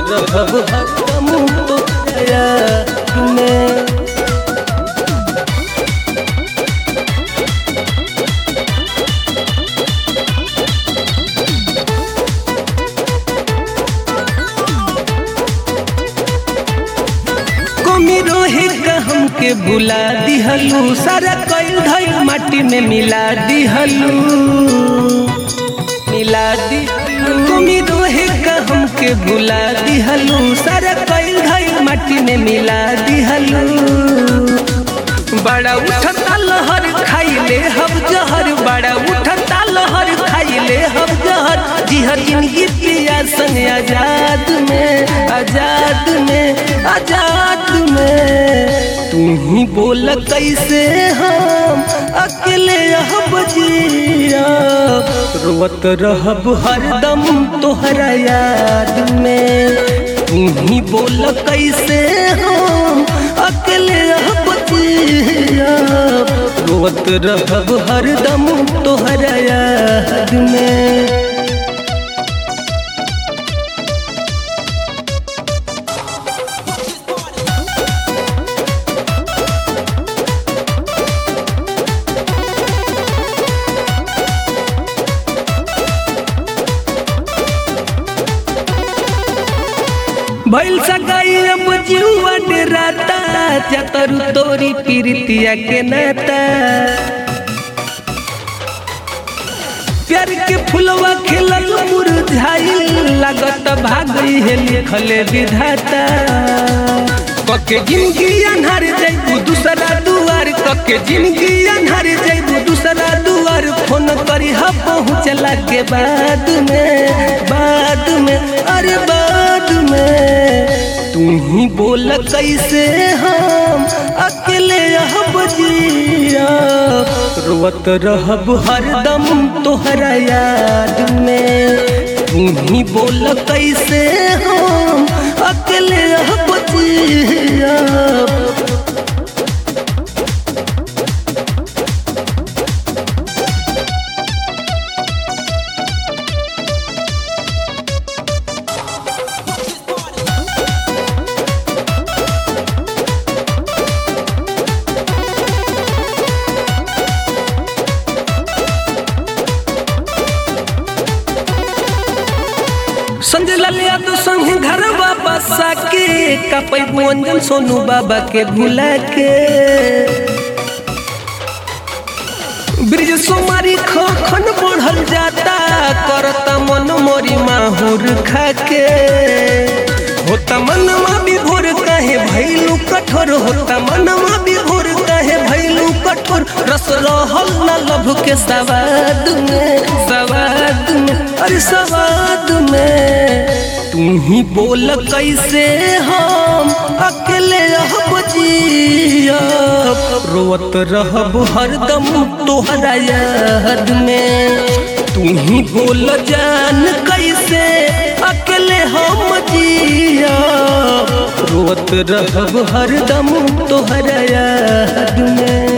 रहब हरदम तोहरा याद में कमी रोहे का हमके बुला दिहलू सारा कईल धईल माटी में मिला दिहलू मिला दी कमी रोहे का हमके बुला दिहलू सारा कईल धईल माटी में मिला दिहलू बड़ा उठता लहर खाइले हम जहर बड़ा उठता लहर खाइले हम जहर जिहर जिंदगी पिया संग आजाद में आजाद में आजाद में तू ही बोल कैसे हम अकेले अब जिया रोवत रहब हरदम तोहरा याद में तू ही बोल कैसे हम अकेले अब जिया रोवत रहब हरदम तोहरा याद में भैल सगाई अब जीवा डेराता चतरु तोरी पीरितिया के नाता प्यार के फुलवा खिलल मुरझाइल लागत भागई है लिखले विधाता कके जिंदगी अनहर जैबू दूसरा दुआर कके जिंदगी अनहर जैबू दूसरा दुआर फोन करी हा पहुँचला के बाद में बाद में अरे बाद में तू ही बोल कैसे हम अकेले अब जिया रोवत रहब हरदम तोहरा याद में तू ही बोल कैसे हम अकेले अब जिया संजय लाल यादव संग घर बाबा साके कपैबू अंजन सोनू बाबा के भुला के ब्रिज सोमारी खन बढ़ल जाता करता मन मोरी माहुर खाके होता मनवा विभोर कहे भैलू कठोर होता मनवा विभोर कहे भैलू कठोर रस रहल न लभ के सवाद में सवाद में अरे सवाद में तू ही बोल कैसे हम अकेले अब जियब रोवत रहब हरदम तोहरा याद में तू ही बोल जान कैसे अकेले हम जिया रोवत रहब हरदम तोहरा याद में